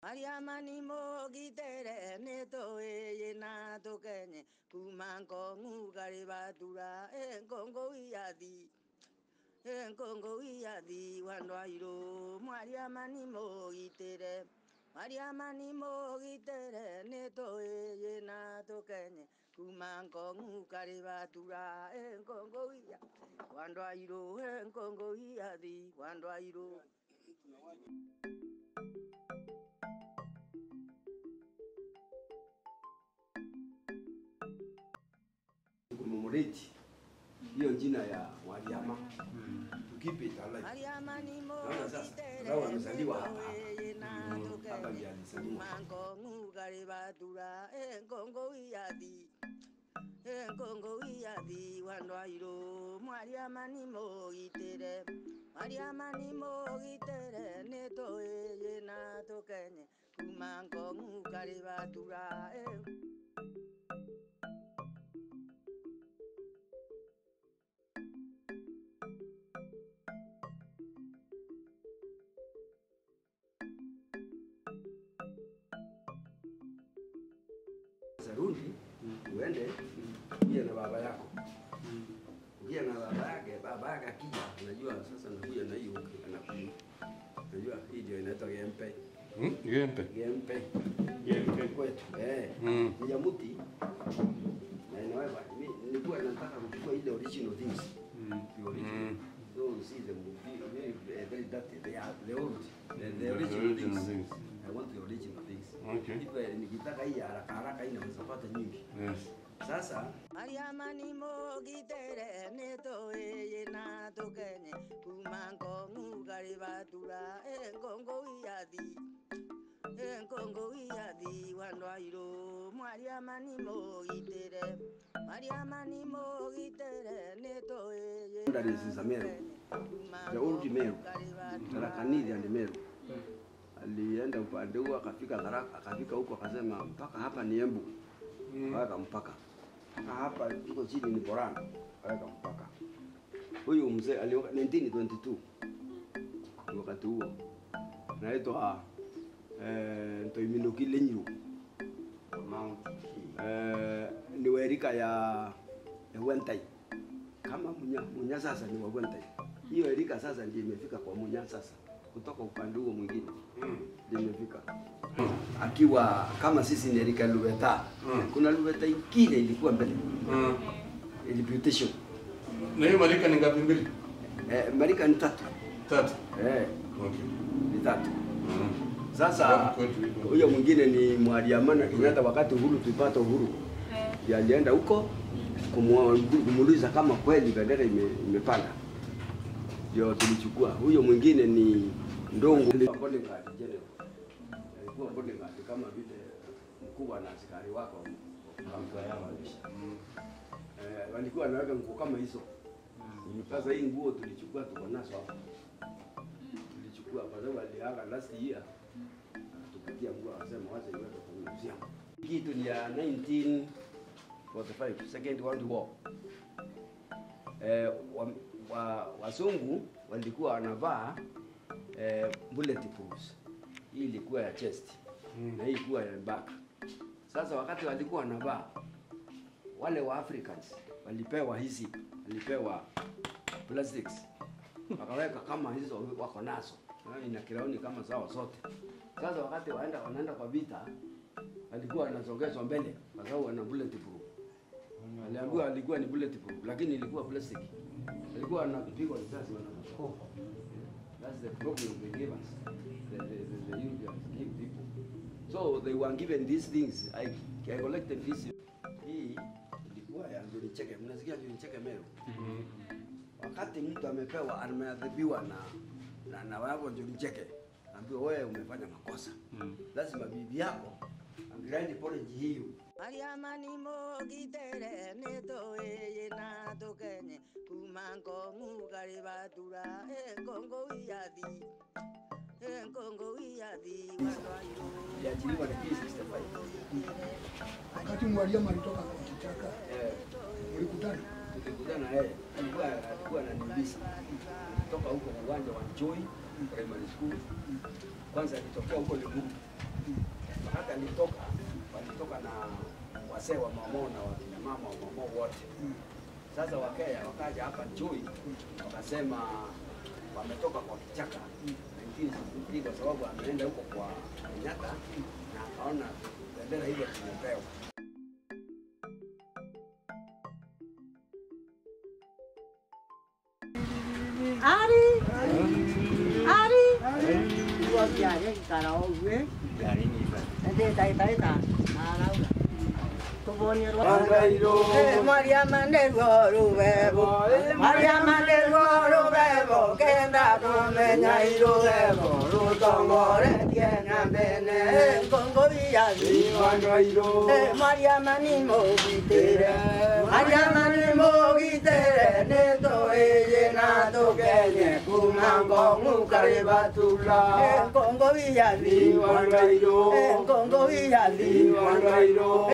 Mariamani mogitere netoye na tokenye kumanko ngugari batura enkongo iyadi enkongo iyadi wanwairo Mariamani mogitere Mariamani mogitere netoye na tokenye kumanko ngugari batura enkongo iyadi wanwairo enkongo iyadi wanwairo kumemreti hiyo jina ya Mariama tukipe alive. Mariamani Naona sasa, mogitere Farao amezaliwa hapa hapa. netoye na Hapa tokenye ndiye alizaliwa. mango ngugari batura enkongo iyadi enkongo iyadi wanwairo mwariamani mogitere mwariamani mogitere netoeye na tokenye kumango ngugari batura en- Sasa rudi uende ukie na baba yako ukie na baba yake. Baba yake akija, unajua sasa nakuja na hiyo anakuja, unajua hii ndio inaitwa gempe Hmm? Gempe. gempe Gempe. kwetu eh, Mm. ni ya mti na inaweza mi nilikuwa nataka kuchukua ile original things the original Mm. so you see them very very, very dirty they are the old the, the The original, original things. things. I want the original things Okay. If, nikitaka hii ya haraka haraka hii naweza pata nyingi Yes. sasa Mariamani mogitere netoeye na tokenye kumango ngugari batura enkongo iyadi enkongo iyadi wanwairo Mariamani mogitere Mariamani mogitere netoeye That is in Meru. The old Meru. Tarakanidi and Meru. Alienda upande huo akafika Tharaka, akafika huko akasema mpaka hapa ni Embu. Akaweka mpaka. Mpaka hapa tuko chini ni Borana. Akaweka mpaka. Huyu mzee alioka 1922. Ni wakati huo. Naitwa eh Ntoiminuki Lenyiru. Mount Eh, ni werika ya ya Wentai. Kama munya, munya sasa ni wa Wentai. Hiyo erika sasa ndio imefika kwa munya sasa kutoka upande huo mwingine ndio imefika akiwa kama sisi ni erika ya Luveta. Mm. Kuna Luveta ingine ilikuwa mbele Mm. reputation. Na hiyo malika ni ngapi mbili? Eh, marika ni tatu. Tatu. Eh, Okay. ni tatu. Mm. Sasa Kwetu iko. huyo mwingine ni Mwaliama na Kenyatta wakati uhuru tulipata uhuru. Ndiye alienda huko kumwa- kumuuliza kama kweli bendera ime, imepanda. Ndio tulichukua. Huyo mwingine ni Ndongo bodyguard general. Alikuwa bodyguard kama vile mkubwa na askari wako Mambo yao walisha. eh, walikuwa wanaweka nguo kama hizo. Sasa hii nguo tulichukua tuko nazo hapa. Tulichukua kwa sababu aliaga last year. Akatupatia nguo akasema wacha iweke kwa museum. Kitu ni ya 1945 Second World War. Eh, wa, wa, wazungu walikuwa wanavaa eh, bulletproofs. Hii ilikuwa ya chest na hii ilikuwa ya back. Sasa wakati walikuwa wanavaa wale wa Africans walipewa hizi, walipewa plastics wakaweka kama hizo wako nazo Yaani ina kirauni kama zao zote. Sasa wakati waenda wanaenda kwa vita, walikuwa wanasogezwa mbele kwa sababu wana bulletproof. Aliambiwa alikuwa ni bulletproof, lakini ilikuwa plastic. Walikuwa wanapigwa risasi wanakufa. That's the problem they gave us. The, the, the, the Europeans give people. So they were given these things. I, I collected this. Hii ilikuwa ya Njuri Cheke. Mnasikia Njuri Cheke Meru? Wakati mtu amepewa ameadhibiwa na na, na wao Njuri Cheke, ambiwa wewe umefanya makosa. Lazima bibi yako angiraini porridge hiyo Mariamani mogitere netoeye na tokenye kumango ngugari batura enkongo iyadi enkongo iyadi wanwairo iliachiliwa na P65. Wakati mwalimu alitoka kwa kichaka, Eh, ulikutana tulikutana na yeye, alikuwa alikuwa ananibisa kutoka huko uwanja wa Joy Primary School. Kwanza alitokea huko Limuru wazee wa Mamo na wakina mama wa Mamo wote. Sasa Wakenya wakaja hapa Chui wakasema wametoka kwa kichaka 1963 kwa sababu ameenda huko kwa Kenyatta na akaona bendera ile tumepewa. Ari. Ari. Iwa biare kara ogue. Gari ni ba. Ende tai tai ta. Arauga. Tubonye rwa. Eh, Mariama nerwo rubebo Mariama nerwo rubebo kenda tumenya irubebo rutongore tiena mbene ngongo biyathi Eh, Mariama ni mugitire Mariama ni mugitire nitũĩyĩ na tũkenye kuma ngong'u karĩ batula Eh, ngongo biyathi Eh, ngongo biyathi